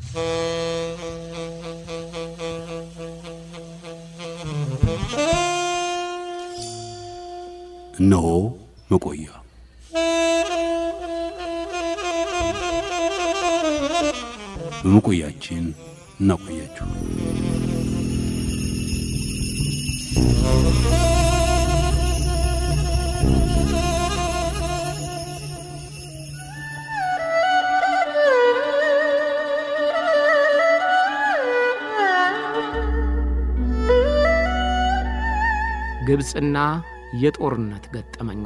እነሆ መቆያ በመቆያችን እናቆያችሁ። ግብፅና የጦርነት ገጠመኟ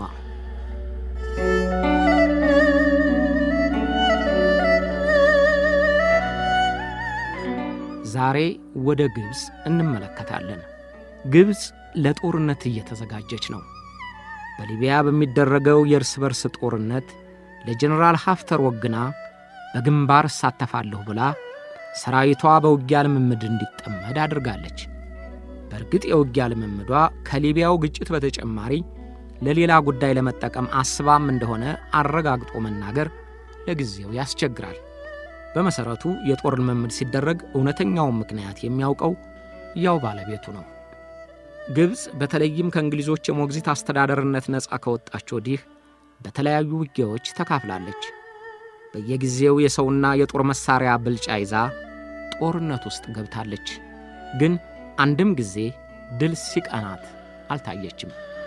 ዛሬ ወደ ግብፅ እንመለከታለን። ግብፅ ለጦርነት እየተዘጋጀች ነው። በሊቢያ በሚደረገው የእርስ በርስ ጦርነት ለጀኔራል ሀፍተር ወግና በግንባር እሳተፋለሁ ብላ ሰራዊቷ በውጊያ ልምምድ እንዲጠመድ አድርጋለች። በእርግጥ የውጊያ ልምምዷ ከሊቢያው ግጭት በተጨማሪ ለሌላ ጉዳይ ለመጠቀም አስባም እንደሆነ አረጋግጦ መናገር ለጊዜው ያስቸግራል። በመሠረቱ የጦር ልምምድ ሲደረግ እውነተኛውን ምክንያት የሚያውቀው ያው ባለቤቱ ነው። ግብፅ በተለይም ከእንግሊዞች የሞግዚት አስተዳደርነት ነፃ ከወጣች ወዲህ በተለያዩ ውጊያዎች ተካፍላለች። በየጊዜው የሰውና የጦር መሣሪያ ብልጫ ይዛ ጦርነት ውስጥ ገብታለች። ግን አንድም ጊዜ ድል ሲቀናት አልታየችም።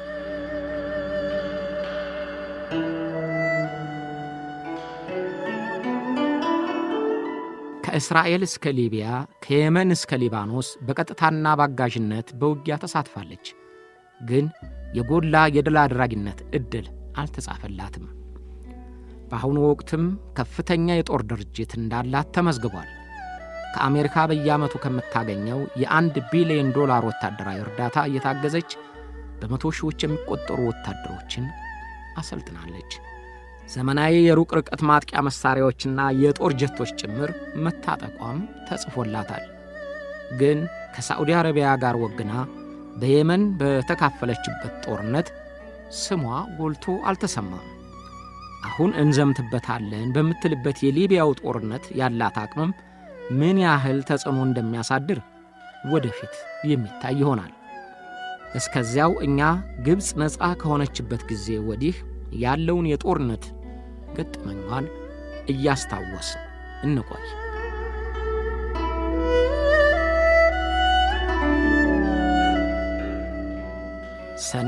ከእስራኤል እስከ ሊቢያ ከየመን እስከ ሊባኖስ በቀጥታና በአጋዥነት በውጊያ ተሳትፋለች። ግን የጎላ የድል አድራጊነት ዕድል አልተጻፈላትም። በአሁኑ ወቅትም ከፍተኛ የጦር ድርጅት እንዳላት ተመዝግቧል። ከአሜሪካ በየዓመቱ ከምታገኘው የአንድ ቢሊዮን ዶላር ወታደራዊ እርዳታ እየታገዘች በመቶ ሺዎች የሚቆጠሩ ወታደሮችን አሰልጥናለች። ዘመናዊ የሩቅ ርቀት ማጥቂያ መሣሪያዎችና የጦር ጀቶች ጭምር መታጠቋም ተጽፎላታል። ግን ከሳዑዲ አረቢያ ጋር ወግና በየመን በተካፈለችበት ጦርነት ስሟ ጎልቶ አልተሰማም። አሁን እንዘምትበታለን በምትልበት የሊቢያው ጦርነት ያላት አቅምም ምን ያህል ተጽዕኖ እንደሚያሳድር ወደፊት የሚታይ ይሆናል። እስከዚያው እኛ ግብፅ ነፃ ከሆነችበት ጊዜ ወዲህ ያለውን የጦርነት ገጠመኟን እያስታወስን እንቆይ። ሰኔ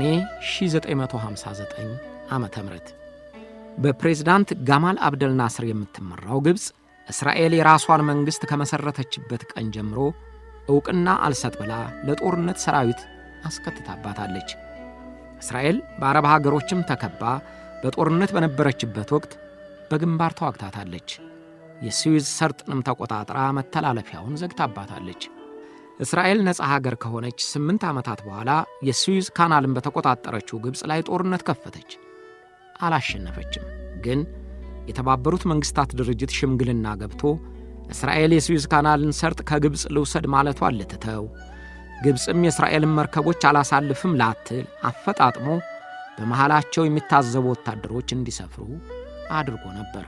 1959 ዓመተ ምህረት በፕሬዝዳንት ጋማል አብደል ናስር የምትመራው ግብፅ እስራኤል የራሷን መንግሥት ከመሠረተችበት ቀን ጀምሮ ዕውቅና አልሰጥ ብላ ለጦርነት ሰራዊት አስከትታባታለች። እስራኤል በአረብ ሀገሮችም ተከባ በጦርነት በነበረችበት ወቅት በግንባር ተዋግታታለች። የስዊዝ ሰርጥንም ተቆጣጥራ መተላለፊያውን ዘግታባታለች። እስራኤል ነፃ ሀገር ከሆነች ስምንት ዓመታት በኋላ የስዊዝ ካናልን በተቆጣጠረችው ግብፅ ላይ ጦርነት ከፈተች። አላሸነፈችም። ግን የተባበሩት መንግሥታት ድርጅት ሽምግልና ገብቶ እስራኤል የስዊዝ ካናልን ሰርጥ ከግብፅ ልውሰድ ማለቷን ልትተው ግብፅም የእስራኤልን መርከቦች አላሳልፍም ላትል አፈጣጥሞ በመሃላቸው የሚታዘቡ ወታደሮች እንዲሰፍሩ አድርጎ ነበር።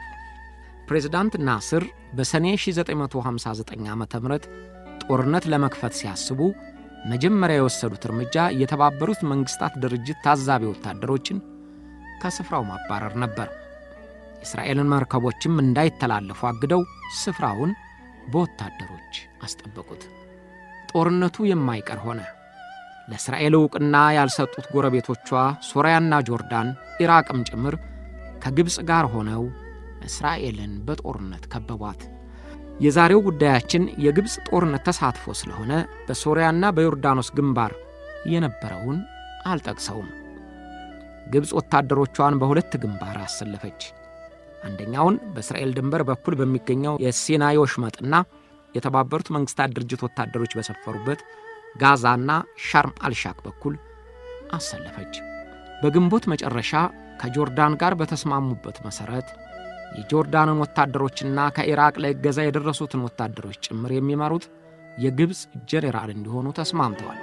ፕሬዝዳንት ናስር በሰኔ 1959 ዓ ም ጦርነት ለመክፈት ሲያስቡ መጀመሪያ የወሰዱት እርምጃ የተባበሩት መንግሥታት ድርጅት ታዛቢ ወታደሮችን ከስፍራው ማባረር ነበር። የእስራኤልን መርከቦችም እንዳይተላለፉ አግደው ስፍራውን በወታደሮች አስጠበቁት። ጦርነቱ የማይቀር ሆነ። ለእስራኤል ዕውቅና ያልሰጡት ጎረቤቶቿ ሶርያና ጆርዳን፣ ኢራቅም ጭምር ከግብፅ ጋር ሆነው እስራኤልን በጦርነት ከበቧት። የዛሬው ጉዳያችን የግብፅ ጦርነት ተሳትፎ ስለሆነ በሶርያና በዮርዳኖስ ግንባር የነበረውን አልጠቅሰውም። ግብፅ ወታደሮቿን በሁለት ግንባር አሰለፈች። አንደኛውን በእስራኤል ድንበር በኩል በሚገኘው የሲናይ ወሽመጥና የተባበሩት መንግሥታት ድርጅት ወታደሮች በሰፈሩበት ጋዛና ሻርም አልሻክ በኩል አሰለፈች። በግንቦት መጨረሻ ከጆርዳን ጋር በተስማሙበት መሠረት የጆርዳንን ወታደሮችና ከኢራቅ ለእገዛ የደረሱትን ወታደሮች ጭምር የሚመሩት የግብፅ ጄኔራል እንዲሆኑ ተስማምተዋል።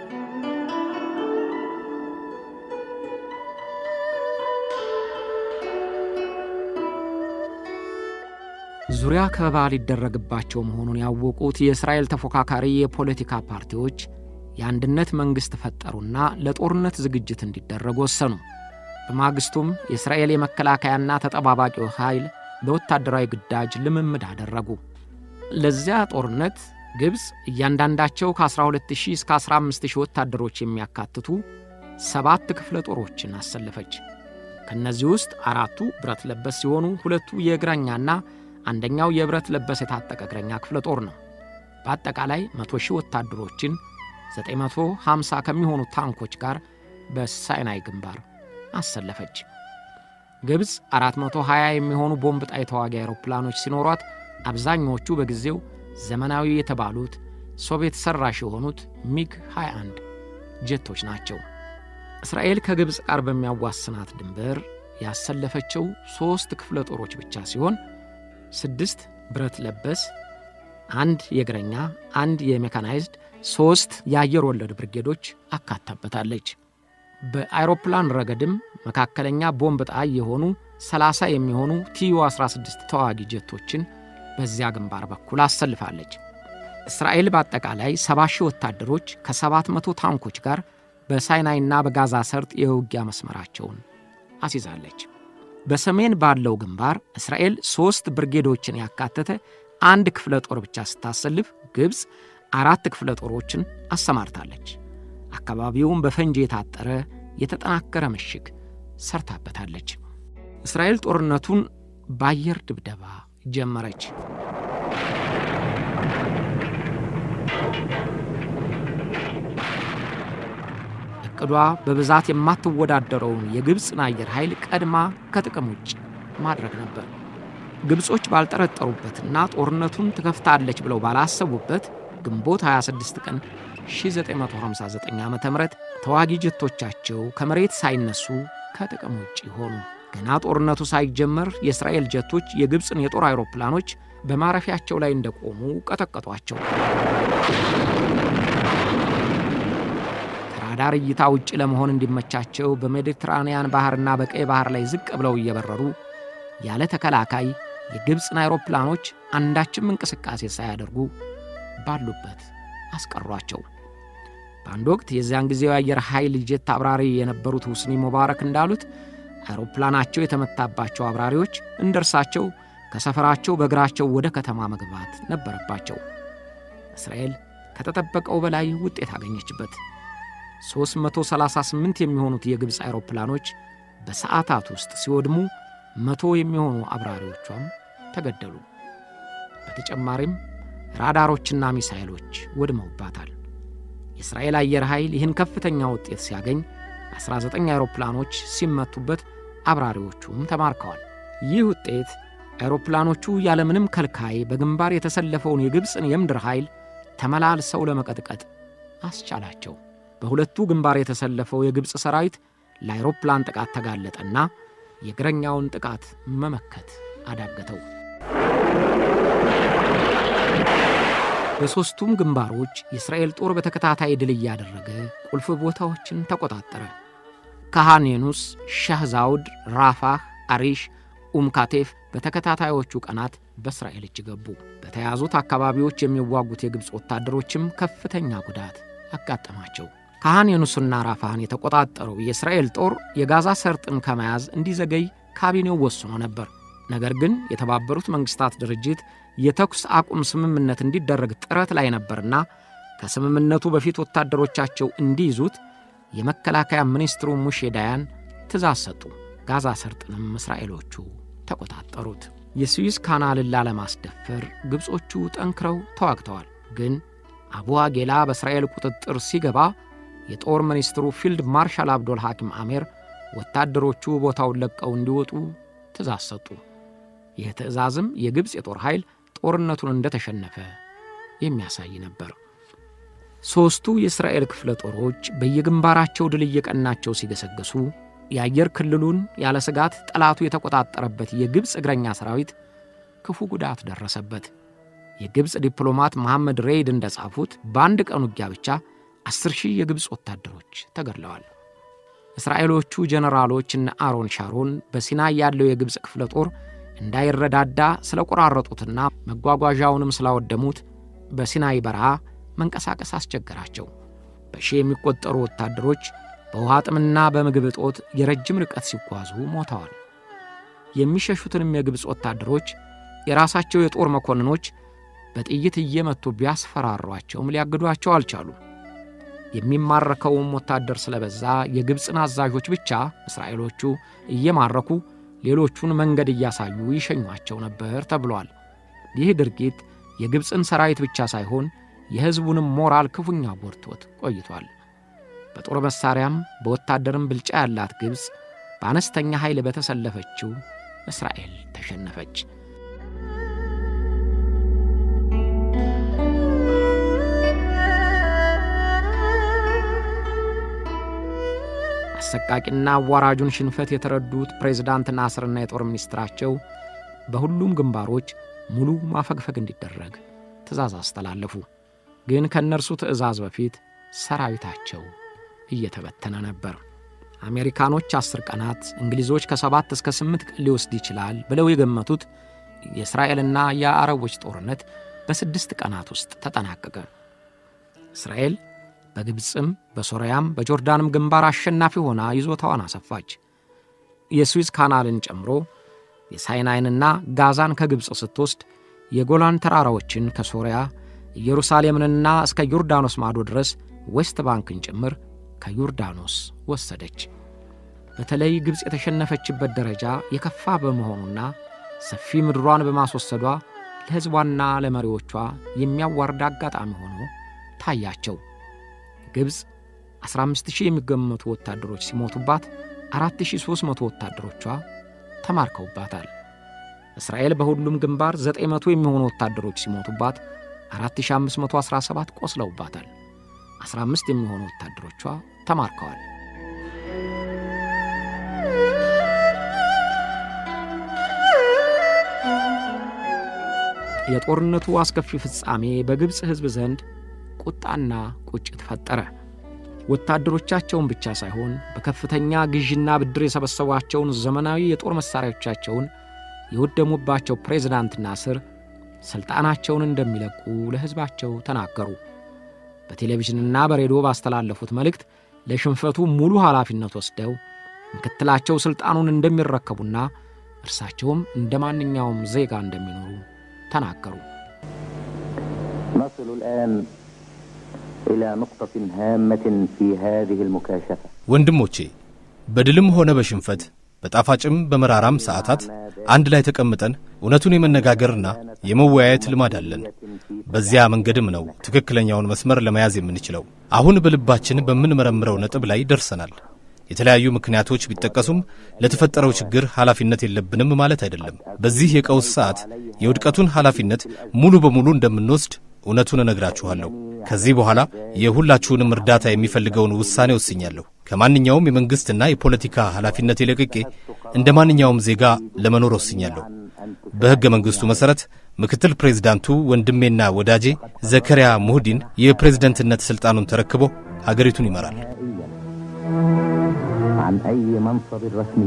ዙሪያ ከበባ ሊደረግባቸው መሆኑን ያወቁት የእስራኤል ተፎካካሪ የፖለቲካ ፓርቲዎች የአንድነት መንግሥት ፈጠሩና ለጦርነት ዝግጅት እንዲደረግ ወሰኑ። በማግስቱም የእስራኤል የመከላከያና ተጠባባቂው ኃይል ለወታደራዊ ግዳጅ ልምምድ አደረጉ። ለዚያ ጦርነት ግብፅ እያንዳንዳቸው ከ12000 እስከ 15000 ወታደሮች የሚያካትቱ ሰባት ክፍለ ጦሮችን አሰለፈች። ከእነዚህ ውስጥ አራቱ ብረት ለበስ ሲሆኑ ሁለቱ የእግረኛና አንደኛው የብረት ለበስ የታጠቀ እግረኛ ክፍለ ጦር ነው። በአጠቃላይ 100 ሺህ ወታደሮችን 950 ከሚሆኑ ታንኮች ጋር በሳይናይ ግንባር አሰለፈች። ግብፅ 420 የሚሆኑ ቦምብ ጣይ ተዋጊ አውሮፕላኖች ሲኖሯት አብዛኛዎቹ በጊዜው ዘመናዊ የተባሉት ሶቪየት ሠራሽ የሆኑት ሚግ 21 ጄቶች ናቸው። እስራኤል ከግብፅ ጋር በሚያዋስናት ድንበር ያሰለፈችው ሦስት ክፍለ ጦሮች ብቻ ሲሆን ስድስት ብረት ለበስ፣ አንድ የእግረኛ፣ አንድ የሜካናይዝድ፣ ሦስት የአየር ወለድ ብርጌዶች አካታበታለች። በአይሮፕላን ረገድም መካከለኛ ቦምብ ጣይ የሆኑ 30 የሚሆኑ ቲዩ 16 ተዋጊ ጀቶችን በዚያ ግንባር በኩል አሰልፋለች። እስራኤል በአጠቃላይ 70 ሺህ ወታደሮች ከ700 ታንኮች ጋር በሳይናይና በጋዛ ሰርጥ የውጊያ መስመራቸውን አስይዛለች። በሰሜን ባለው ግንባር እስራኤል ሦስት ብርጌዶችን ያካተተ አንድ ክፍለ ጦር ብቻ ስታሰልፍ፣ ግብፅ አራት ክፍለ ጦሮችን አሰማርታለች። አካባቢውም በፈንጂ የታጠረ የተጠናከረ ምሽግ ሰርታበታለች። እስራኤል ጦርነቱን በአየር ድብደባ ጀመረች። እቅዷ በብዛት የማትወዳደረውን የግብፅን አየር ኃይል ቀድማ ከጥቅም ውጭ ማድረግ ነበር። ግብጾች ባልጠረጠሩበትና ጦርነቱን ትከፍታለች ብለው ባላሰቡበት ግንቦት 26 ቀን 1959 ዓ ም ተዋጊ ጀቶቻቸው ከመሬት ሳይነሱ ከጥቅም ውጭ ሆኑ። ገና ጦርነቱ ሳይጀመር የእስራኤል ጀቶች የግብፅን የጦር አይሮፕላኖች በማረፊያቸው ላይ እንደቆሙ ቀጠቀጧቸው። ከራዳር እይታ ውጭ ለመሆን እንዲመቻቸው በሜዲትራንያን ባህርና በቀይ ባህር ላይ ዝቅ ብለው እየበረሩ ያለ ተከላካይ የግብፅን አይሮፕላኖች አንዳችም እንቅስቃሴ ሳያደርጉ ባሉበት አስቀሯቸው። በአንድ ወቅት የዚያን ጊዜው የአየር ኃይል ጄት አብራሪ የነበሩት ሁስኒ ሙባረክ እንዳሉት አይሮፕላናቸው የተመታባቸው አብራሪዎች እንደ እርሳቸው ከሰፈራቸው በእግራቸው ወደ ከተማ መግባት ነበረባቸው። እስራኤል ከተጠበቀው በላይ ውጤት አገኘችበት። 338 የሚሆኑት የግብፅ አይሮፕላኖች በሰዓታት ውስጥ ሲወድሙ መቶ የሚሆኑ አብራሪዎቿም ተገደሉ። በተጨማሪም ራዳሮችና ሚሳይሎች ወድመውባታል። የእስራኤል አየር ኃይል ይህን ከፍተኛ ውጤት ሲያገኝ 19 አይሮፕላኖች ሲመቱበት አብራሪዎቹም ተማርከዋል። ይህ ውጤት አይሮፕላኖቹ ያለምንም ከልካይ በግንባር የተሰለፈውን የግብፅን የምድር ኃይል ተመላልሰው ለመቀጥቀጥ አስቻላቸው። በሁለቱ ግንባር የተሰለፈው የግብፅ ሰራዊት ለአይሮፕላን ጥቃት ተጋለጠና የእግረኛውን ጥቃት መመከት አዳገተው። በሦስቱም ግንባሮች የእስራኤል ጦር በተከታታይ ድል እያደረገ ቁልፍ ቦታዎችን ተቆጣጠረ። ካሃን ዩኒስ፣ ሻህዛውድ፣ ራፋህ፣ አሪሽ፣ ኡምካቴፍ በተከታታዮቹ ቀናት በእስራኤል እጅ ገቡ። በተያዙት አካባቢዎች የሚዋጉት የግብፅ ወታደሮችም ከፍተኛ ጉዳት አጋጠማቸው። ካሃን ዩኒስና ራፋህን የተቆጣጠረው የእስራኤል ጦር የጋዛ ሰርጥን ከመያዝ እንዲዘገይ ካቢኔው ወስኖ ነበር። ነገር ግን የተባበሩት መንግሥታት ድርጅት የተኩስ አቁም ስምምነት እንዲደረግ ጥረት ላይ ነበርና ከስምምነቱ በፊት ወታደሮቻቸው እንዲይዙት የመከላከያ ሚኒስትሩ ሙሼ ዳያን ትእዛዝ ሰጡ። ጋዛ ሰርጥንም እስራኤሎቹ ተቆጣጠሩት። የስዊዝ ካናልን ላለማስደፈር ግብጾቹ ጠንክረው ተዋግተዋል። ግን አቡ አጌላ በእስራኤል ቁጥጥር ሲገባ የጦር ሚኒስትሩ ፊልድ ማርሻል አብዶል ሐኪም አሜር ወታደሮቹ ቦታውን ለቀው እንዲወጡ ትእዛዝ ሰጡ። ይህ ትእዛዝም የግብፅ የጦር ኃይል ጦርነቱን እንደተሸነፈ የሚያሳይ ነበር። ሦስቱ የእስራኤል ክፍለ ጦሮች በየግንባራቸው ድል እየቀናቸው ሲገሰገሱ የአየር ክልሉን ያለ ስጋት ጠላቱ የተቆጣጠረበት የግብፅ እግረኛ ሰራዊት ክፉ ጉዳት ደረሰበት። የግብፅ ዲፕሎማት መሐመድ ሬይድ እንደጻፉት በአንድ ቀን ውጊያ ብቻ አስር ሺህ የግብፅ ወታደሮች ተገድለዋል። እስራኤሎቹ ጀነራሎች እነ አሮን ሻሮን በሲናይ ያለው የግብፅ ክፍለ ጦር እንዳይረዳዳ ስለ ቆራረጡትና መጓጓዣውንም ስላወደሙት በሲናይ በረሃ መንቀሳቀስ አስቸገራቸው። በሺህ የሚቆጠሩ ወታደሮች በውሃ ጥምና በምግብ እጦት የረጅም ርቀት ሲጓዙ ሞተዋል። የሚሸሹትንም የግብፅ ወታደሮች የራሳቸው የጦር መኮንኖች በጥይት እየመቱ ቢያስፈራሯቸውም ሊያግዷቸው አልቻሉም። የሚማረከውም ወታደር ስለበዛ የግብፅን አዛዦች ብቻ እስራኤሎቹ እየማረኩ ሌሎቹን መንገድ እያሳዩ ይሸኟቸው ነበር ተብሏል። ይህ ድርጊት የግብፅን ሰራዊት ብቻ ሳይሆን የሕዝቡንም ሞራል ክፉኛ ጎድቶት ቆይቷል። በጦር መሣሪያም በወታደርም ብልጫ ያላት ግብፅ በአነስተኛ ኃይል በተሰለፈችው እስራኤል ተሸነፈች። አሰቃቂና አዋራጁን ሽንፈት የተረዱት ፕሬዝዳንት ናስርና የጦር ሚኒስትራቸው በሁሉም ግንባሮች ሙሉ ማፈግፈግ እንዲደረግ ትእዛዝ አስተላለፉ። ግን ከእነርሱ ትእዛዝ በፊት ሰራዊታቸው እየተበተነ ነበር። አሜሪካኖች አስር ቀናት፣ እንግሊዞች ከሰባት እስከ ስምንት ቀን ሊወስድ ይችላል ብለው የገመቱት የእስራኤልና የአረቦች ጦርነት በስድስት ቀናት ውስጥ ተጠናቀቀ። እስራኤል በግብፅም በሶርያም በጆርዳንም ግንባር አሸናፊ ሆና ይዞታዋን አሰፋች። የስዊዝ ካናልን ጨምሮ የሳይናይንና ጋዛን ከግብፅ ስትወስድ የጎላን ተራራዎችን ከሶርያ ኢየሩሳሌምንና እስከ ዮርዳኖስ ማዶ ድረስ ዌስት ባንክን ጭምር ከዮርዳኖስ ወሰደች። በተለይ ግብፅ የተሸነፈችበት ደረጃ የከፋ በመሆኑና ሰፊ ምድሯን በማስወሰዷ ለሕዝቧና ለመሪዎቿ የሚያዋርድ አጋጣሚ ሆኖ ታያቸው። ግብፅ 15000 የሚገመቱ ወታደሮች ሲሞቱባት 4300 ወታደሮቿ ተማርከውባታል። እስራኤል በሁሉም ግንባር 900 የሚሆኑ ወታደሮች ሲሞቱባት 4517 ቆስለውባታል። 15 የሚሆኑ ወታደሮቿ ተማርከዋል። የጦርነቱ አስከፊ ፍጻሜ በግብፅ ሕዝብ ዘንድ ቁጣና ቁጭት ፈጠረ። ወታደሮቻቸውን ብቻ ሳይሆን በከፍተኛ ግዥና ብድር የሰበሰቧቸውን ዘመናዊ የጦር መሣሪያዎቻቸውን የወደሙባቸው ፕሬዝዳንት ናስር ሥልጣናቸውን እንደሚለቁ ለሕዝባቸው ተናገሩ። በቴሌቪዥንና በሬዲዮ ባስተላለፉት መልእክት ለሽንፈቱ ሙሉ ኃላፊነት ወስደው ምክትላቸው ሥልጣኑን እንደሚረከቡና እርሳቸውም እንደ ማንኛውም ዜጋ እንደሚኖሩ ተናገሩ። نصل الآن إلى نقطة هامة في هذه المكاشفة ወንድሞቼ በድልም ሆነ በሽንፈት በጣፋጭም በመራራም ሰዓታት አንድ ላይ ተቀምጠን እውነቱን የመነጋገርና የመወያየት ልማድ አለን። በዚያ መንገድም ነው ትክክለኛውን መስመር ለመያዝ የምንችለው። አሁን በልባችን በምንመረምረው ነጥብ ላይ ደርሰናል። የተለያዩ ምክንያቶች ቢጠቀሱም ለተፈጠረው ችግር ኃላፊነት የለብንም ማለት አይደለም። በዚህ የቀውስ ሰዓት የውድቀቱን ኃላፊነት ሙሉ በሙሉ እንደምንወስድ እውነቱን እነግራችኋለሁ። ከዚህ በኋላ የሁላችሁንም እርዳታ የሚፈልገውን ውሳኔ ወስኛለሁ። ከማንኛውም የመንግሥትና የፖለቲካ ኃላፊነት የለቅቄ እንደ ማንኛውም ዜጋ ለመኖር ወስኛለሁ። በሕገ መንግሥቱ መሠረት ምክትል ፕሬዝዳንቱ ወንድሜና ወዳጄ ዘከሪያ ሙህዲን የፕሬዝደንትነት ሥልጣኑን ተረክቦ ሀገሪቱን ይመራል። عن أي منصب رسمي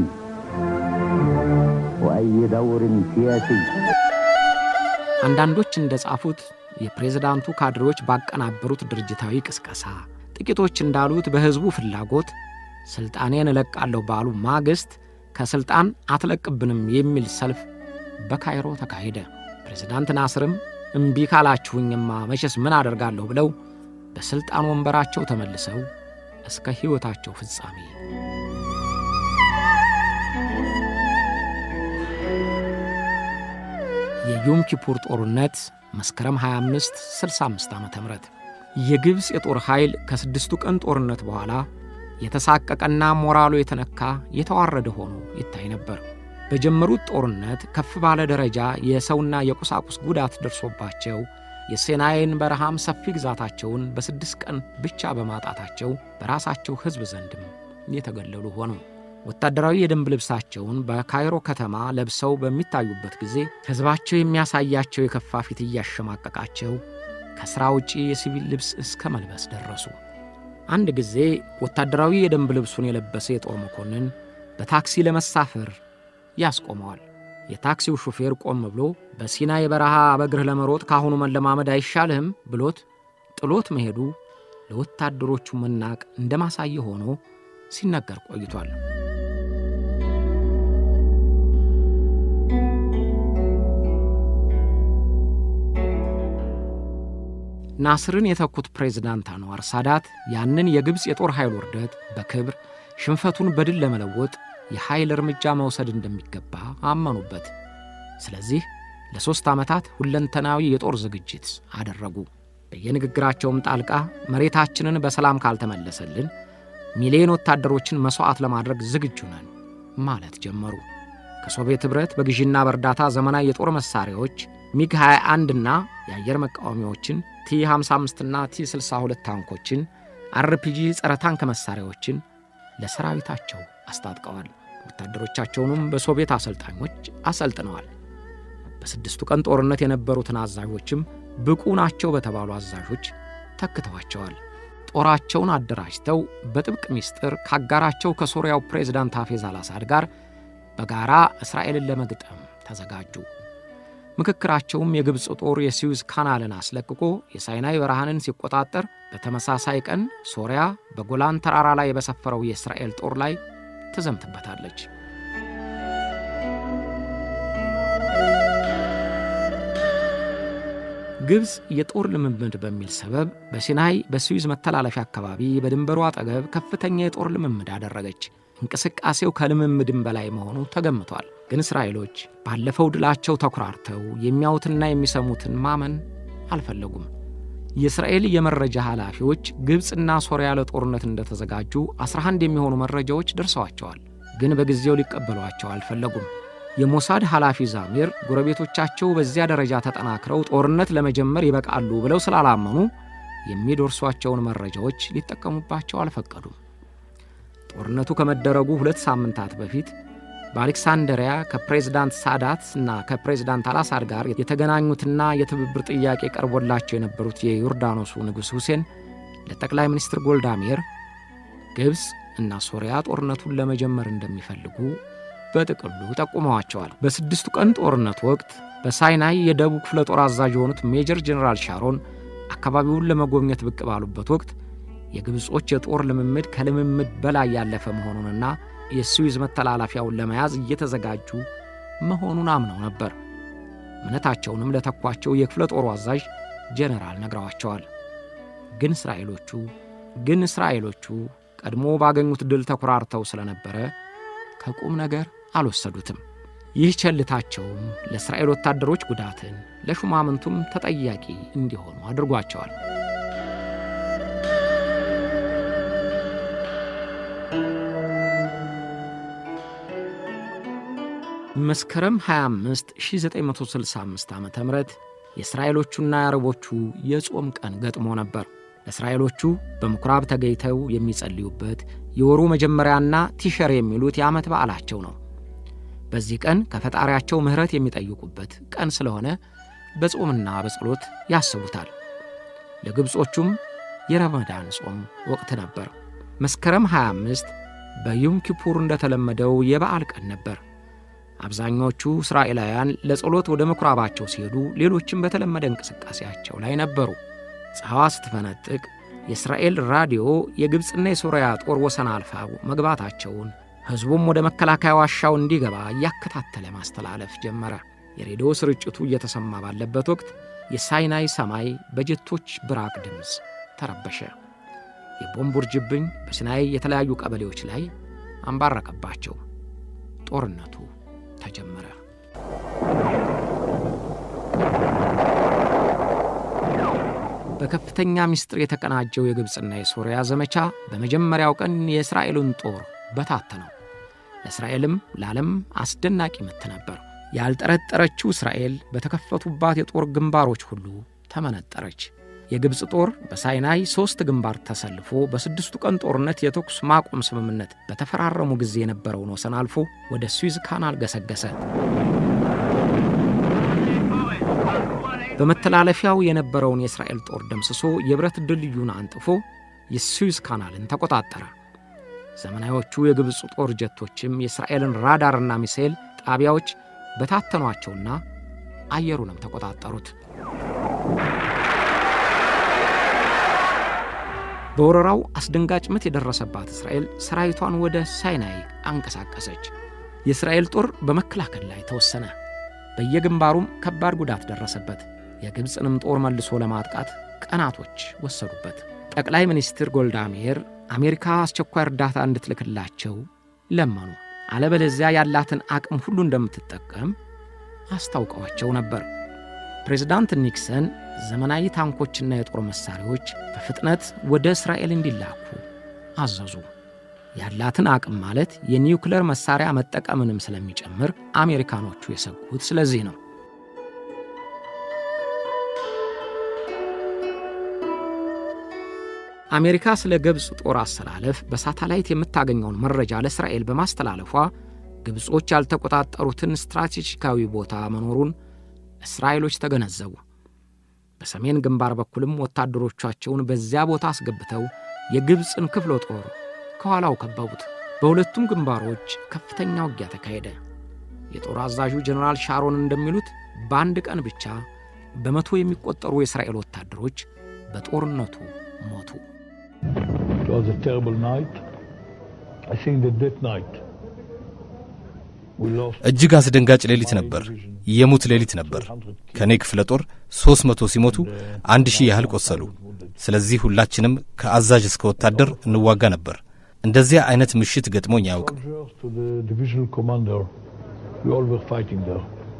وأي دور سياسي አንዳንዶች እንደ ጻፉት የፕሬዝዳንቱ ካድሬዎች ባቀናበሩት ድርጅታዊ ቅስቀሳ፣ ጥቂቶች እንዳሉት በሕዝቡ ፍላጎት ሥልጣኔን እለቃለሁ ባሉ ማግስት ከሥልጣን አትለቅብንም የሚል ሰልፍ በካይሮ ተካሄደ። ፕሬዝዳንት ናስርም እምቢ ካላችሁኝማ መቼስ ምን አደርጋለሁ ብለው በሥልጣን ወንበራቸው ተመልሰው እስከ ሕይወታቸው ፍጻሜ የዮም ኪፑር ጦርነት መስከረም 25 65 ዓ ም የግብፅ የጦር ኃይል ከስድስቱ ቀን ጦርነት በኋላ የተሳቀቀና ሞራሉ የተነካ የተዋረደ ሆኖ ይታይ ነበር። በጀመሩት ጦርነት ከፍ ባለ ደረጃ የሰውና የቁሳቁስ ጉዳት ደርሶባቸው የሴናይን በረሃም ሰፊ ግዛታቸውን በስድስት ቀን ብቻ በማጣታቸው በራሳቸው ሕዝብ ዘንድም የተገለሉ ሆኑ። ወታደራዊ የደንብ ልብሳቸውን በካይሮ ከተማ ለብሰው በሚታዩበት ጊዜ ሕዝባቸው የሚያሳያቸው የከፋ ፊት እያሸማቀቃቸው ከሥራ ውጪ የሲቪል ልብስ እስከ መልበስ ደረሱ። አንድ ጊዜ ወታደራዊ የደንብ ልብሱን የለበሰ የጦር መኮንን በታክሲ ለመሳፈር ያስቆመዋል። የታክሲው ሹፌር ቆም ብሎ በሲናይ በረሃ በእግርህ ለመሮጥ ካሁኑ መለማመድ አይሻልህም ብሎት ጥሎት መሄዱ ለወታደሮቹ መናቅ እንደ ማሳየ ሆኖ ሲነገር ቆይቷል። ናስርን የተኩት ፕሬዝዳንት አንዋር ሳዳት ያንን የግብፅ የጦር ኃይል ውርደት በክብር ሽንፈቱን በድል ለመለወጥ የኃይል እርምጃ መውሰድ እንደሚገባ አመኑበት። ስለዚህ ለሦስት ዓመታት ሁለንተናዊ የጦር ዝግጅት አደረጉ። በየንግግራቸውም ጣልቃ መሬታችንን በሰላም ካልተመለሰልን ሚሊዮን ወታደሮችን መሥዋዕት ለማድረግ ዝግጁ ነን ማለት ጀመሩ። ከሶቪየት ኅብረት በግዢና በእርዳታ ዘመናዊ የጦር መሣሪያዎች ሚግ 21 እና የአየር መቃወሚያዎችን ቲ 55 እና ቲ 62 ታንኮችን፣ አርፒጂ ጸረ ታንክ መሣሪያዎችን ለሰራዊታቸው አስታጥቀዋል። ወታደሮቻቸውንም በሶቪየት አሰልጣኞች አሰልጥነዋል። በስድስቱ ቀን ጦርነት የነበሩትን አዛዦችም ብቁ ናቸው በተባሉ አዛዦች ተክተዋቸዋል። ጦራቸውን አደራጅተው በጥብቅ ምስጢር ካጋራቸው ከሶርያው ፕሬዝዳንት ሐፌዝ አልአሳድ ጋር በጋራ እስራኤልን ለመግጠም ተዘጋጁ። ምክክራቸውም የግብፅ ጦር የስዊዝ ካናልን አስለቅቆ የሳይናይ በረሃንን ሲቆጣጠር፣ በተመሳሳይ ቀን ሶርያ በጎላን ተራራ ላይ በሰፈረው የእስራኤል ጦር ላይ ትዘምትበታለች። ግብፅ የጦር ልምምድ በሚል ሰበብ በሲናይ በስዊዝ መተላለፊያ አካባቢ በድንበሩ አጠገብ ከፍተኛ የጦር ልምምድ አደረገች። እንቅስቃሴው ከልምምድም በላይ መሆኑ ተገምቷል። ግን እስራኤሎች ባለፈው ድላቸው ተኩራርተው የሚያዩትና የሚሰሙትን ማመን አልፈለጉም። የእስራኤል የመረጃ ኃላፊዎች ግብፅና ሶርያ ለጦርነት እንደተዘጋጁ 11 የሚሆኑ መረጃዎች ደርሰዋቸዋል። ግን በጊዜው ሊቀበሏቸው አልፈለጉም። የሞሳድ ኃላፊ ዛሚር ጎረቤቶቻቸው በዚያ ደረጃ ተጠናክረው ጦርነት ለመጀመር ይበቃሉ ብለው ስላላመኑ የሚደርሷቸውን መረጃዎች ሊጠቀሙባቸው አልፈቀዱም። ጦርነቱ ከመደረጉ ሁለት ሳምንታት በፊት በአሌክሳንደሪያ ከፕሬዝዳንት ሳዳት እና ከፕሬዝዳንት አልአሳድ ጋር የተገናኙትና የትብብር ጥያቄ ቀርቦላቸው የነበሩት የዮርዳኖሱ ንጉሥ ሁሴን ለጠቅላይ ሚኒስትር ጎልዳሜር ግብፅ እና ሶርያ ጦርነቱን ለመጀመር እንደሚፈልጉ በጥቅሉ ጠቁመዋቸዋል። በስድስቱ ቀን ጦርነት ወቅት በሳይናይ የደቡብ ክፍለ ጦር አዛዥ የሆኑት ሜጀር ጀኔራል ሻሮን አካባቢውን ለመጎብኘት ብቅ ባሉበት ወቅት የግብጾች የጦር ልምምድ ከልምምድ በላይ ያለፈ መሆኑንና የስዊዝ መተላለፊያውን ለመያዝ እየተዘጋጁ መሆኑን አምነው ነበር። እምነታቸውንም ለተኳቸው የክፍለ ጦሩ አዛዥ ጄኔራል ነግረዋቸዋል። ግን እስራኤሎቹ ግን እስራኤሎቹ ቀድሞ ባገኙት ድል ተኩራርተው ስለነበረ ከቁም ነገር አልወሰዱትም። ይህ ቸልታቸውም ለእስራኤል ወታደሮች ጉዳትን ለሹማምንቱም ተጠያቂ እንዲሆኑ አድርጓቸዋል። መስከረም 25 1965 ዓ ም የእስራኤሎቹና የአረቦቹ የጾም ቀን ገጥሞ ነበር። እስራኤሎቹ በምኵራብ ተገኝተው የሚጸልዩበት የወሩ መጀመሪያና ቲሸር የሚሉት የዓመት በዓላቸው ነው። በዚህ ቀን ከፈጣሪያቸው ምሕረት የሚጠይቁበት ቀን ስለሆነ በጾምና በጸሎት ያስቡታል። ለግብጾቹም የረመዳን ጾም ወቅት ነበር። መስከረም 25 በዩም ኪፑር እንደተለመደው የበዓል ቀን ነበር። አብዛኞቹ እስራኤላውያን ለጸሎት ወደ ምኵራባቸው ሲሄዱ፣ ሌሎችም በተለመደ እንቅስቃሴያቸው ላይ ነበሩ። ፀሐዋ ስትፈነጥቅ የእስራኤል ራዲዮ የግብፅና የሶርያ ጦር ወሰን አልፈው መግባታቸውን ሕዝቡም ወደ መከላከያ ዋሻው እንዲገባ እያከታተለ ማስተላለፍ ጀመረ። የሬዲዮ ስርጭቱ እየተሰማ ባለበት ወቅት የሳይናይ ሰማይ በጀቶች ብራቅ ድምፅ ተረበሸ። የቦምብ ውርጅብኝ በሲናይ የተለያዩ ቀበሌዎች ላይ አንባረቀባቸው። ጦርነቱ ተጀመረ። በከፍተኛ ምስጢር የተቀናጀው የግብፅና የሶርያ ዘመቻ በመጀመሪያው ቀን የእስራኤሉን ጦር በታተነው። ለእስራኤልም ለዓለም አስደናቂ ምት ነበር። ያልጠረጠረችው እስራኤል በተከፈቱባት የጦር ግንባሮች ሁሉ ተመነጠረች። የግብፅ ጦር በሳይናይ ሦስት ግንባር ተሰልፎ በስድስቱ ቀን ጦርነት የተኩስ ማቆም ስምምነት በተፈራረሙ ጊዜ የነበረውን ወሰን አልፎ ወደ ስዊዝ ካናል ገሰገሰ። በመተላለፊያው የነበረውን የእስራኤል ጦር ደምስሶ የብረት ድልድዩን አንጥፎ የስዊዝ ካናልን ተቆጣጠረ። ዘመናዎቹ የግብፅ ጦር ጀቶችም የእስራኤልን ራዳርና ሚሳኤል ጣቢያዎች በታተኗቸውና አየሩንም ተቆጣጠሩት። በወረራው አስደንጋጭ ምት የደረሰባት እስራኤል ሰራዊቷን ወደ ሳይናይ አንቀሳቀሰች። የእስራኤል ጦር በመከላከል ላይ ተወሰነ። በየግንባሩም ከባድ ጉዳት ደረሰበት። የግብፅንም ጦር መልሶ ለማጥቃት ቀናቶች ወሰዱበት። ጠቅላይ ሚኒስትር ጎልዳ ሜር አሜሪካ አስቸኳይ እርዳታ እንድትልክላቸው ለመኑ። አለበለዚያ ያላትን አቅም ሁሉ እንደምትጠቀም አስታውቀዋቸው ነበር። ፕሬዝዳንት ኒክሰን ዘመናዊ ታንኮችና የጦር መሣሪያዎች በፍጥነት ወደ እስራኤል እንዲላኩ አዘዙ። ያላትን አቅም ማለት የኒውክለር መሣሪያ መጠቀምንም ስለሚጨምር አሜሪካኖቹ የሰጉት ስለዚህ ነው። አሜሪካ ስለ ግብፅ ጦር አሰላለፍ በሳተላይት የምታገኘውን መረጃ ለእስራኤል በማስተላለፏ ግብጾች ያልተቆጣጠሩትን ስትራቴጂካዊ ቦታ መኖሩን እስራኤሎች ተገነዘቡ። በሰሜን ግንባር በኩልም ወታደሮቻቸውን በዚያ ቦታ አስገብተው የግብፅን ክፍለ ጦር ከኋላው ከበቡት። በሁለቱም ግንባሮች ከፍተኛ ውጊያ ተካሄደ። የጦር አዛዡ ጀኔራል ሻሮን እንደሚሉት በአንድ ቀን ብቻ በመቶ የሚቆጠሩ የእስራኤል ወታደሮች በጦርነቱ ሞቱ። It was a terrible night. I think that that night we lost እጅግ አስደንጋጭ ሌሊት ነበር። የሙት ሌሊት ነበር። ከእኔ ክፍለ ጦር ሦስት መቶ ሲሞቱ አንድ ሺህ ያህል ቆሰሉ። ስለዚህ ሁላችንም ከአዛዥ እስከ ወታደር እንዋጋ ነበር። እንደዚያ አይነት ምሽት ገጥሞኝ አያውቅም። soldiers to the divisional commander. We all were fighting there.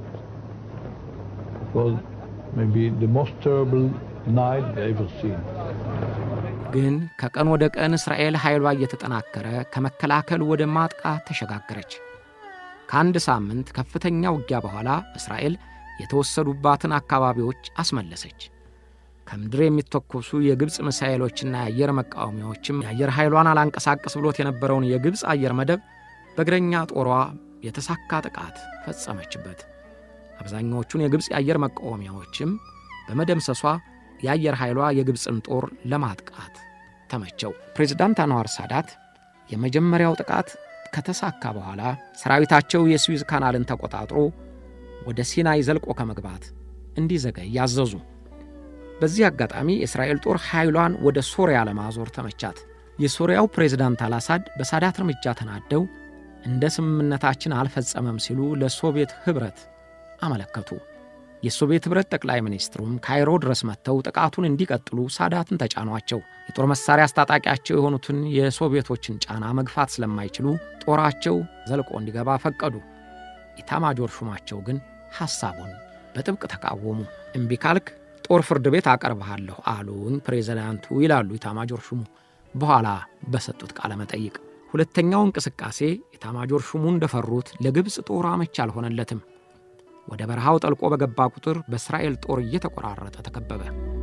It was maybe the most terrible night I ever seen. ግን ከቀን ወደ ቀን እስራኤል ኃይሏ እየተጠናከረ ከመከላከል ወደ ማጥቃት ተሸጋገረች። ከአንድ ሳምንት ከፍተኛ ውጊያ በኋላ እስራኤል የተወሰዱባትን አካባቢዎች አስመለሰች። ከምድር የሚተኮሱ የግብፅ ሚሳኤሎችና የአየር መቃወሚያዎችም የአየር ኃይሏን አላንቀሳቀስ ብሎት የነበረውን የግብፅ አየር መደብ በእግረኛ ጦሯ የተሳካ ጥቃት ፈጸመችበት። አብዛኛዎቹን የግብፅ የአየር መቃወሚያዎችም በመደምሰሷ የአየር ኃይሏ የግብፅን ጦር ለማጥቃት ተመቸው። ፕሬዝዳንት አንዋር ሳዳት የመጀመሪያው ጥቃት ከተሳካ በኋላ ሰራዊታቸው የስዊዝ ካናልን ተቆጣጥሮ ወደ ሲናይ ዘልቆ ከመግባት እንዲዘገይ ያዘዙ። በዚህ አጋጣሚ የእስራኤል ጦር ኃይሏን ወደ ሶርያ ለማዞር ተመቻት። የሶርያው ፕሬዝዳንት አልአሳድ በሳዳት እርምጃ ተናደው እንደ ስምምነታችን አልፈጸመም ሲሉ ለሶቪየት ኅብረት አመለከቱ። የሶቪየት ኅብረት ጠቅላይ ሚኒስትሩም ካይሮ ድረስ መጥተው ጥቃቱን እንዲቀጥሉ ሳዳትን ተጫኗቸው። የጦር መሣሪያ አስታጣቂያቸው የሆኑትን የሶቪየቶችን ጫና መግፋት ስለማይችሉ ጦራቸው ዘልቆ እንዲገባ ፈቀዱ። ኢታማጆር ሹማቸው ግን ሐሳቡን በጥብቅ ተቃወሙ። እምቢ ካልክ ጦር ፍርድ ቤት አቀርብሃለሁ አሉኝ ፕሬዚዳንቱ ይላሉ ኢታማጆር ሹሙ በኋላ በሰጡት ቃለ መጠይቅ። ሁለተኛው እንቅስቃሴ ኢታማጆር ሹሙ እንደፈሩት ለግብፅ ጦር አመች አልሆነለትም። ወደ በረሃው ጠልቆ በገባ ቁጥር በእስራኤል ጦር እየተቆራረጠ ተከበበ።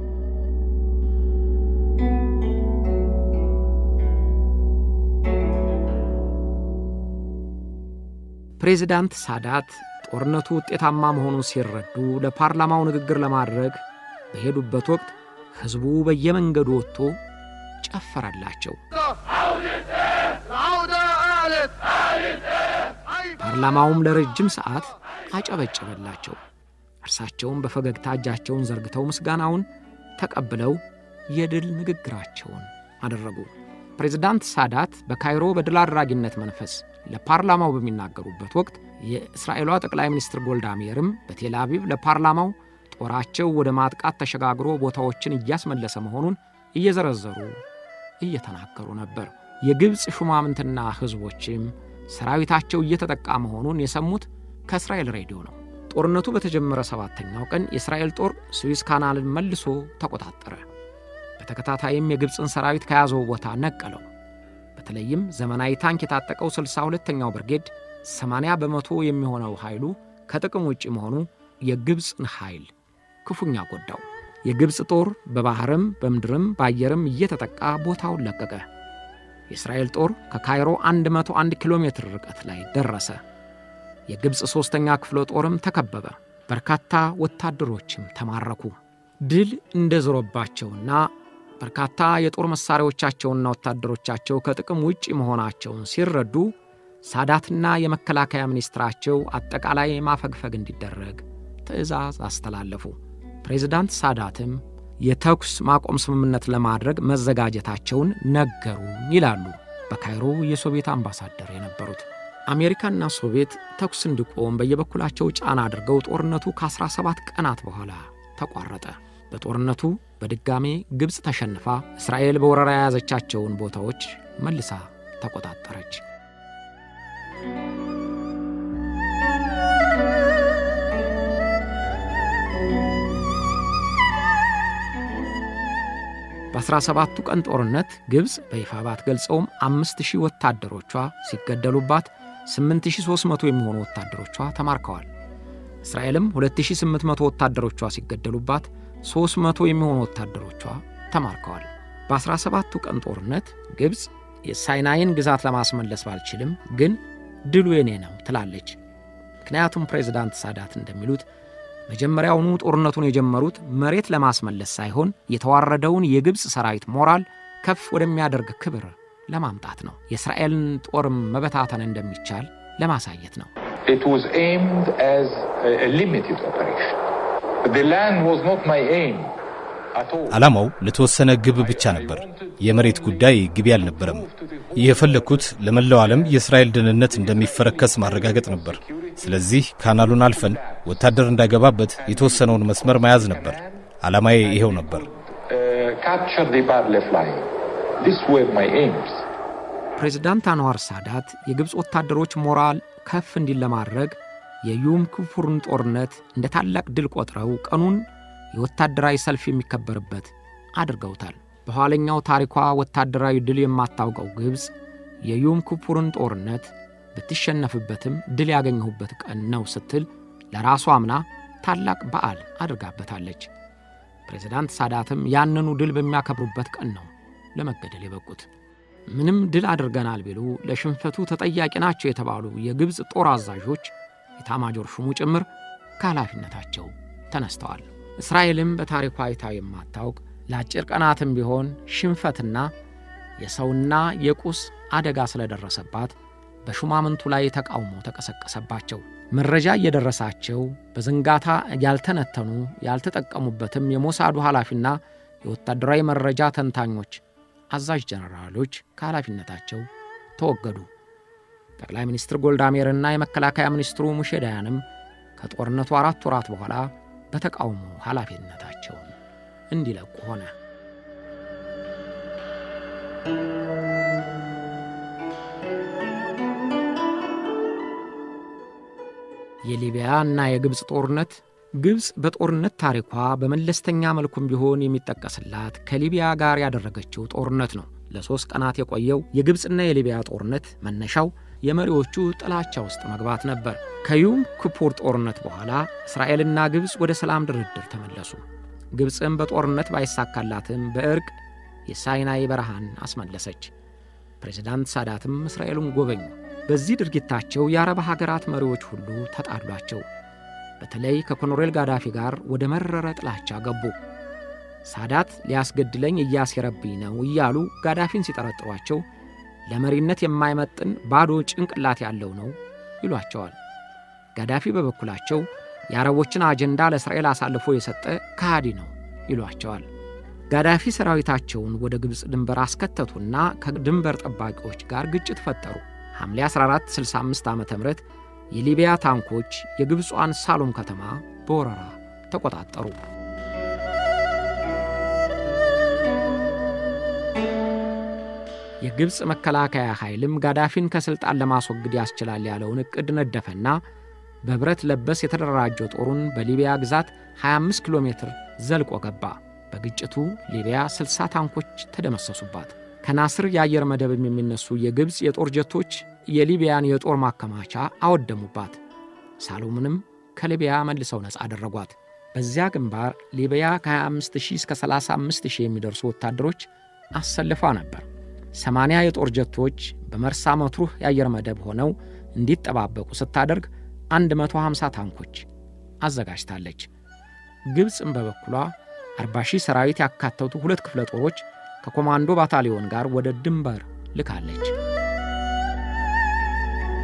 ፕሬዚዳንት ሳዳት ጦርነቱ ውጤታማ መሆኑን ሲረዱ ለፓርላማው ንግግር ለማድረግ በሄዱበት ወቅት ሕዝቡ በየመንገዱ ወጥቶ ጨፈረላቸው። ፓርላማውም ለረጅም ሰዓት አጨበጨበላቸው። እርሳቸውም በፈገግታ እጃቸውን ዘርግተው ምስጋናውን ተቀብለው የድል ንግግራቸውን አደረጉ። ፕሬዝዳንት ሳዳት በካይሮ በድል አድራጊነት መንፈስ ለፓርላማው በሚናገሩበት ወቅት የእስራኤሏ ጠቅላይ ሚኒስትር ጎልዳ ሜርም በቴል አቪቭ ለፓርላማው ጦራቸው ወደ ማጥቃት ተሸጋግሮ ቦታዎችን እያስመለሰ መሆኑን እየዘረዘሩ እየተናገሩ ነበር። የግብፅ ሹማምንትና ሕዝቦችም ሰራዊታቸው እየተጠቃ መሆኑን የሰሙት ከእስራኤል ሬዲዮ ነው። ጦርነቱ በተጀመረ ሰባተኛው ቀን የእስራኤል ጦር ስዊዝ ካናልን መልሶ ተቆጣጠረ። በተከታታይም የግብፅን ሰራዊት ከያዘው ቦታ ነቀለው። በተለይም ዘመናዊ ታንክ የታጠቀው 62ኛው ብርጌድ 80 በመቶ የሚሆነው ኃይሉ ከጥቅም ውጭ መሆኑ የግብፅን ኃይል ክፉኛ ጎዳው። የግብፅ ጦር በባሕርም በምድርም በአየርም እየተጠቃ ቦታውን ለቀቀ። የእስራኤል ጦር ከካይሮ 101 ኪሎ ሜትር ርቀት ላይ ደረሰ። የግብፅ ሦስተኛ ክፍለ ጦርም ተከበበ። በርካታ ወታደሮችም ተማረኩ። ድል እንደ ዞረባቸውና በርካታ የጦር መሣሪያዎቻቸውና ወታደሮቻቸው ከጥቅም ውጭ መሆናቸውን ሲረዱ ሳዳትና የመከላከያ ሚኒስትራቸው አጠቃላይ ማፈግፈግ እንዲደረግ ትዕዛዝ አስተላለፉ። ፕሬዝዳንት ሳዳትም የተኩስ ማቆም ስምምነት ለማድረግ መዘጋጀታቸውን ነገሩ ይላሉ በካይሮ የሶቪየት አምባሳደር የነበሩት። አሜሪካና ሶቪየት ተኩስ እንዲቆም በየበኩላቸው ጫና አድርገው ጦርነቱ ከ17 ቀናት በኋላ ተቋረጠ። በጦርነቱ በድጋሜ ግብፅ ተሸንፋ እስራኤል በወረራ የያዘቻቸውን ቦታዎች መልሳ ተቆጣጠረች። በ17ቱ ቀን ጦርነት ግብፅ በይፋ ባትገልጸውም አምስት ሺህ ወታደሮቿ ሲገደሉባት 8300 የሚሆኑ ወታደሮቿ ተማርከዋል። እስራኤልም 2800 ወታደሮቿ ሲገደሉባት 300 የሚሆኑ ወታደሮቿ ተማርከዋል። በ17ቱ ቀን ጦርነት ግብፅ የሳይናይን ግዛት ለማስመለስ ባልችልም ግን ድሉ የኔ ነው ትላለች። ምክንያቱም ፕሬዝዳንት ሳዳት እንደሚሉት መጀመሪያውኑ ጦርነቱን የጀመሩት መሬት ለማስመለስ ሳይሆን የተዋረደውን የግብፅ ሰራዊት ሞራል ከፍ ወደሚያደርግ ክብር ለማምጣት ነው። የእስራኤልን ጦርም መበታተን እንደሚቻል ለማሳየት ነው። It was aimed as a, a limited operation. The land was not my aim at all. ዓላማው ለተወሰነ ግብ ብቻ ነበር። የመሬት ጉዳይ ግቢ አልነበረም። የፈለግኩት ለመላው ዓለም የእስራኤል ደህንነት እንደሚፈረከስ ማረጋገጥ ነበር። ስለዚህ ካናሉን አልፈን ወታደር እንዳይገባበት የተወሰነውን መስመር መያዝ ነበር። ዓላማዬ ይሄው ነበር። Uh, capture the Barley line. These were my aims. ፕሬዝዳንት አንዋር ሳዳት የግብፅ ወታደሮች ሞራል ከፍ እንዲል ለማድረግ የዩም ክፉርን ጦርነት እንደ ታላቅ ድል ቆጥረው ቀኑን የወታደራዊ ሰልፍ የሚከበርበት አድርገውታል። በኋለኛው ታሪኳ ወታደራዊ ድል የማታውቀው ግብፅ የዩም ክፉርን ጦርነት ብትሸነፍበትም ድል ያገኘሁበት ቀን ነው ስትል ለራሷ አምና ታላቅ በዓል አድርጋበታለች። ፕሬዝዳንት ሳዳትም ያንኑ ድል በሚያከብሩበት ቀን ነው ለመገደል የበቁት። ምንም ድል አድርገናል ቢሉ ለሽንፈቱ ተጠያቂ ናቸው የተባሉ የግብፅ ጦር አዛዦች የታማጆር ሹሙ ጭምር ከኃላፊነታቸው ተነስተዋል። እስራኤልም በታሪኳ አይታ የማታውቅ ለአጭር ቀናትም ቢሆን ሽንፈትና የሰውና የቁስ አደጋ ስለደረሰባት በሹማምንቱ ላይ ተቃውሞ ተቀሰቀሰባቸው። መረጃ እየደረሳቸው በዝንጋታ ያልተነተኑ ያልተጠቀሙበትም የሞሳዱ ኃላፊና የወታደራዊ መረጃ ተንታኞች አዛዥ ጀነራሎች ከኃላፊነታቸው ተወገዱ። ጠቅላይ ሚኒስትር ጎልዳሜርና የመከላከያ ሚኒስትሩ ሙሼ ዳያንም ከጦርነቱ አራት ወራት በኋላ በተቃውሞ ኃላፊነታቸውን እንዲለቁ ሆነ። የሊቢያ እና የግብፅ ጦርነት ግብፅ በጦርነት ታሪኳ በመለስተኛ መልኩም ቢሆን የሚጠቀስላት ከሊቢያ ጋር ያደረገችው ጦርነት ነው። ለሦስት ቀናት የቆየው የግብፅና የሊቢያ ጦርነት መነሻው የመሪዎቹ ጥላቻ ውስጥ መግባት ነበር። ከዩም ክፑር ጦርነት በኋላ እስራኤልና ግብፅ ወደ ሰላም ድርድር ተመለሱ። ግብፅም በጦርነት ባይሳካላትም በእርቅ የሳይናይ በረሃን አስመለሰች። ፕሬዝዳንት ሳዳትም እስራኤልን ጎበኙ። በዚህ ድርጊታቸው የአረብ ሀገራት መሪዎች ሁሉ ተጣሏቸው። በተለይ ከኮሎኔል ጋዳፊ ጋር ወደ መረረ ጥላቻ ገቡ። ሳዳት ሊያስገድለኝ እያሴረብኝ ነው እያሉ ጋዳፊን ሲጠረጥሯቸው ለመሪነት የማይመጥን ባዶ ጭንቅላት ያለው ነው ይሏቸዋል። ጋዳፊ በበኩላቸው የአረቦችን አጀንዳ ለእስራኤል አሳልፎ የሰጠ ከሃዲ ነው ይሏቸዋል። ጋዳፊ ሰራዊታቸውን ወደ ግብፅ ድንበር አስከተቱና ከድንበር ጠባቂዎች ጋር ግጭት ፈጠሩ። ሐምሌ 14 65 ዓ ም የሊቢያ ታንኮች የግብጿን ሳሎም ከተማ በወረራ ተቆጣጠሩ። የግብፅ መከላከያ ኃይልም ጋዳፊን ከሥልጣን ለማስወገድ ያስችላል ያለውን ዕቅድ ነደፈና በብረት ለበስ የተደራጀው ጦሩን በሊቢያ ግዛት 25 ኪሎ ሜትር ዘልቆ ገባ። በግጭቱ ሊቢያ 60 ታንኮች ተደመሰሱባት። ከናስር የአየር መደብም የሚነሱ የግብፅ የጦር ጀቶች የሊቢያን የጦር ማከማቻ አወደሙባት። ሳሎምንም ከሊቢያ መልሰው ነፃ አደረጓት። በዚያ ግንባር ሊቢያ ከ25000 እስከ 35000 የሚደርሱ ወታደሮች አሰልፋ ነበር። 80 የጦር ጀቶች በመርሳ መትሩህ የአየር መደብ ሆነው እንዲጠባበቁ ስታደርግ 150 ታንኮች አዘጋጅታለች። ግብፅም በበኩሏ 40 ሺህ ሰራዊት ያካተቱ ሁለት ክፍለ ጦሮች ከኮማንዶ ባታሊዮን ጋር ወደ ድንበር ልካለች።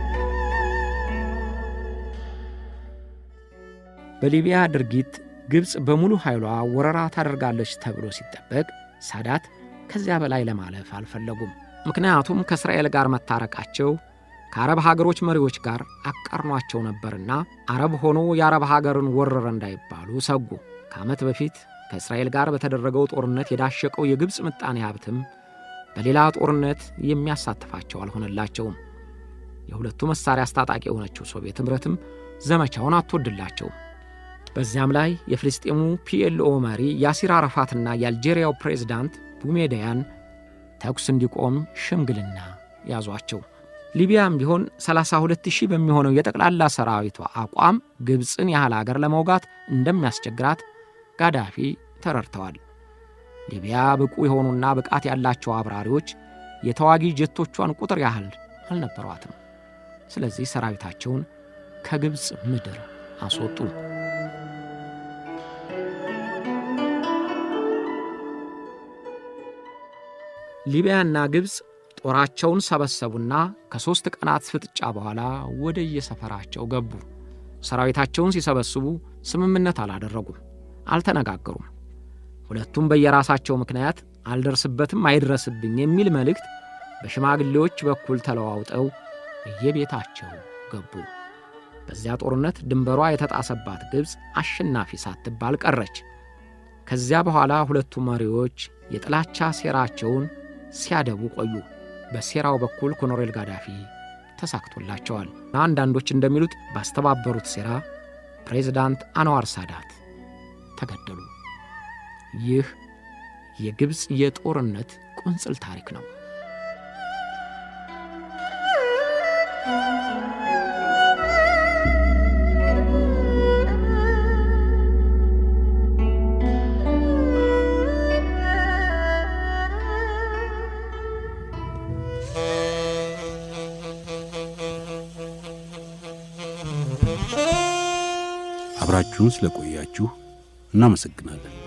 በሊቢያ ድርጊት ግብፅ በሙሉ ኃይሏ ወረራ ታደርጋለች ተብሎ ሲጠበቅ ሳዳት ከዚያ በላይ ለማለፍ አልፈለጉም። ምክንያቱም ከእስራኤል ጋር መታረቃቸው ከአረብ ሀገሮች መሪዎች ጋር አቃርኗቸው ነበርና አረብ ሆኖ የአረብ ሀገርን ወረረ እንዳይባሉ ሰጉ። ከዓመት በፊት ከእስራኤል ጋር በተደረገው ጦርነት የዳሸቀው የግብፅ ምጣኔ ሀብትም በሌላ ጦርነት የሚያሳትፋቸው አልሆነላቸውም። የሁለቱ መሣሪያ አስታጣቂ የሆነችው ሶቪየት ኅብረትም ዘመቻውን አትወድላቸውም። በዚያም ላይ የፍልስጤሙ ፒኤልኦ መሪ ያሲር አረፋትና የአልጄሪያው ፕሬዝዳንት ቡሜዳያን ተኩስ እንዲቆም ሽምግልና ያዟቸው። ሊቢያም ቢሆን 32 ሺህ በሚሆነው የጠቅላላ ሰራዊቷ አቋም ግብፅን ያህል አገር ለመውጋት እንደሚያስቸግራት ጋዳፊ ተረድተዋል። ሊቢያ ብቁ የሆኑና ብቃት ያላቸው አብራሪዎች የተዋጊ ጀቶቿን ቁጥር ያህል አልነበሯትም። ስለዚህ ሰራዊታቸውን ከግብፅ ምድር አስወጡ። ሊቢያና ግብፅ ጦራቸውን ሰበሰቡና ከሦስት ቀናት ፍጥጫ በኋላ ወደ የሰፈራቸው ገቡ። ሰራዊታቸውን ሲሰበስቡ ስምምነት አላደረጉም፣ አልተነጋገሩም። ሁለቱም በየራሳቸው ምክንያት አልደርስበትም፣ አይድረስብኝ የሚል መልእክት በሽማግሌዎች በኩል ተለዋውጠው እየቤታቸው ገቡ። በዚያ ጦርነት ድንበሯ የተጣሰባት ግብፅ አሸናፊ ሳትባል ቀረች። ከዚያ በኋላ ሁለቱ መሪዎች የጥላቻ ሴራቸውን ሲያደቡ ቆዩ። በሴራው በኩል ኮሎኔል ጋዳፊ ተሳክቶላቸዋል። አንዳንዶች እንደሚሉት ባስተባበሩት ሴራ ፕሬዝዳንት አንዋር ሳዳት ተገደሉ። ይህ የግብፅ የጦርነት ቁንጽል ታሪክ ነው። አብራችሁን ስለቆያችሁ እናመሰግናለን።